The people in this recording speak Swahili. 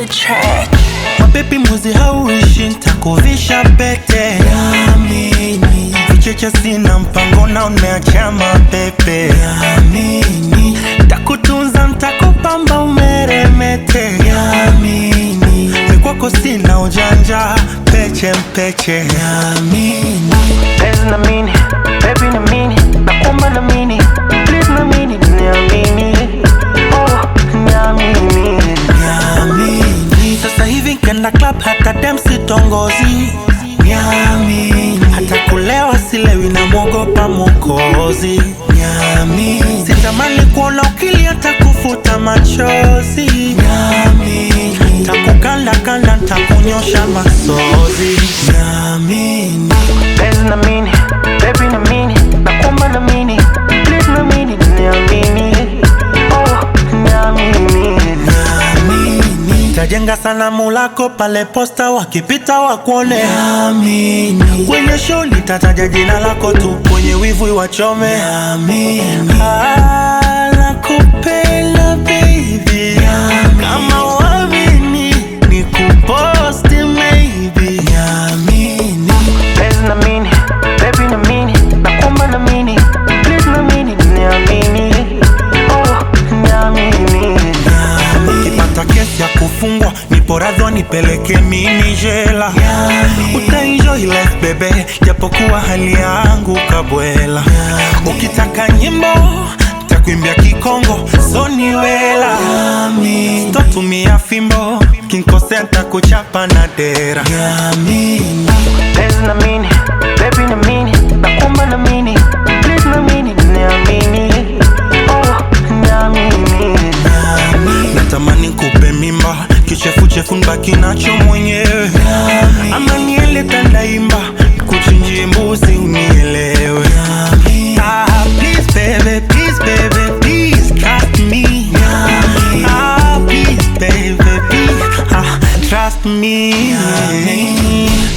track. mabebi mbuzi hauishi ntakuvisha pete Yamini. vicheche sina mpango na umeacha mapepe Yamini. takutunza ntakupamba umeremete Yamini. mikwako sina ujanja peche mpeche Yamini. Penzi na mini, baby na mini, nakuomba na mini, please na mini, niamini. Oh, niamini. Niamini. Sasa hivi kenda club hata dem sitongozi Niamini. Hata kulewa silewi na mwogopa mokozi Niamini. Sitamani kuona ukilia takufuta machozi Niamini. Takukanda kanda ntakunyosha masozi Niamini. Penzi na mini, baby na mini, nakuomba na mini, please na mini, niamini. Oh, niamini. Amini. Tajenga sanamu lako pale posta, wakipita wakuone. Amini. Kwenye show nitataja jina lako tu, kwenye wivu wachome. Amini. Ah, nakupenda baby. Kama uamini nikuposti maybe. Amini. Penzi na mini, baby na mini, nakuomba na mini, please na mini, niamini. Oh, niamini. Ukipata kesi ya kufungwa nipo radhi nipeleke mimi jela Utaenjoy life bebe japokuwa hali yangu kabwela Ukitaka nyimbo takuimbia kikongo soniwela Sitotumia fimbo kinkosea ntakuchapa na dera Penzi na mini, baby na mini, nakuomba na mini, please na mini, niamini. Oh, niamini. Natamani kupe mimba kichefuchefu nbaki nacho mwenyewe ama niele tandaimba kuchinjie mbuzi unielewe Ah, please baby, please baby, please trust me Ah, please baby, please ah, trust me